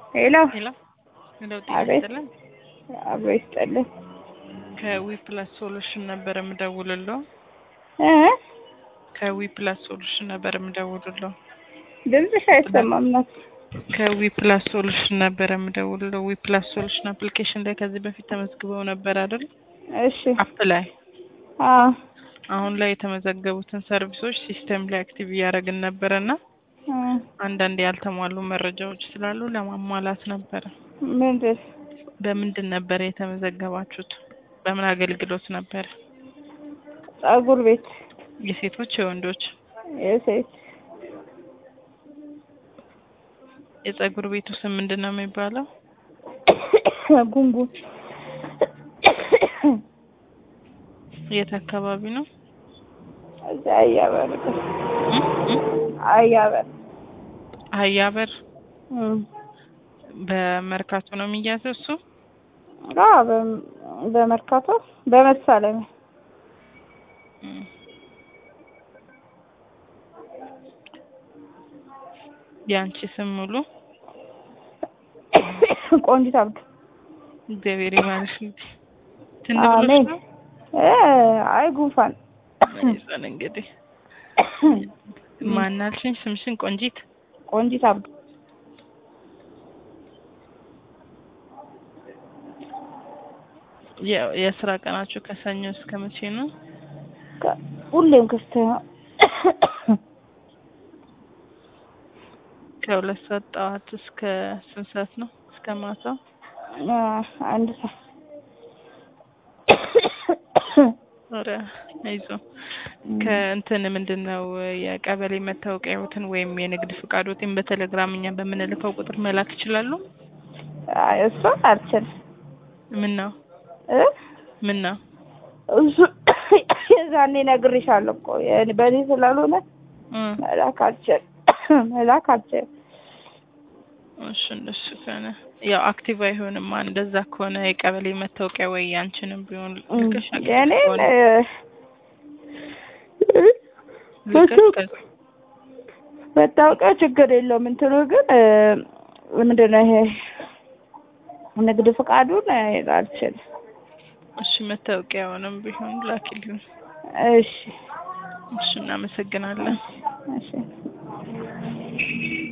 ሄሎ ሄሎ ሄሎ፣ ጤና አቤት። ይስጥልን። አብሮ ይስጥልን ከዊ ፕላስ ሶሉሽን ነበር የምደውልለው። እ ከዊ ፕላስ ሶሉሽን ነበር የምደውልለው። ድምፅሽ አይሰማም ናት። ከዊ ፕላስ ሶሉሽን ነበር የምደውልለው። ዊ ፕላስ ሶሉሽን አፕሊኬሽን ላይ ከዚህ በፊት ተመዝግበው ነበር አይደል? እሺ አፕ ላይ አ አሁን ላይ የተመዘገቡትን ሰርቪሶች ሲስተም ላይ አክቲቭ እያደረግን ነበረና አ አንዳንድ ያልተሟሉ መረጃዎች ስላሉ ለማሟላት ነበረ። ምንድን በምንድን ነበር የተመዘገባችሁት? በምን አገልግሎት ነበር? ጸጉር ቤት የሴቶች የወንዶች? የሴት የጸጉር ቤቱ ስም ምንድን ነው የሚባለው? ጉንጉን የት አካባቢ ነው? እዚያ አያበር እም? እም? አያበር አህያበር እም በመርካቶ ነው የሚያዘው እሱ? አ በ- በመርካቶ በመሳለሚያ እም። የአንቺ ስም ሙሉ ቆንጂት አብዱ እግዚአብሔር ይማርሽ። እንግዲህ ትን ብሎሽ አሜን ነው? እ አይ ጉንፋን አይዞን እንግዲህ ማናልሽኝ? ስምሽን ቆንጂት? ቆንጂት አብዱ የ- የስራ ቀናችሁ ከሰኞ እስከ መቼ ነው? ከ- ሁሌም ክስት ነው ከሁለት ሰዓት ጠዋት እስከ ስንት ሰዓት ነው? እስከ ማታ አ አንድ ሰዓት ኧረ አይዞ ከእንትን ምንድን ነው የቀበሌ መታወቂያዎትን ወይም የንግድ ፍቃዶትን በቴሌግራም እኛ በምንልከው ቁጥር መላክ ይችላሉ? አይ እሱ አልችልም ምን ነው እ ምን ነው እሱ የዛኔ ነግሬሻለሁ እኮ የእኔ በእኔ ስላልሆነ እ መላክ አልችልም መላክ አልችልም እሺ እንደሱ ከሆነ ያው አክቲቭ አይሆንም። እንደዛ ከሆነ የቀበሌ መታወቂያ ወይ ያንቺንም ቢሆን ልከሽ አክቲቭ የእኔን ከሆነ እ ልከሽ ከ- መታወቂያ ችግር የለውም እንትኑ ግን እ ምንድን ነው ይሄ ንግድ ፍቃዱን እ አልችልም እሺ መታወቂያውንም ቢሆን ላኪልኝ። እሺ እሺ እናመሰግናለን። እሺ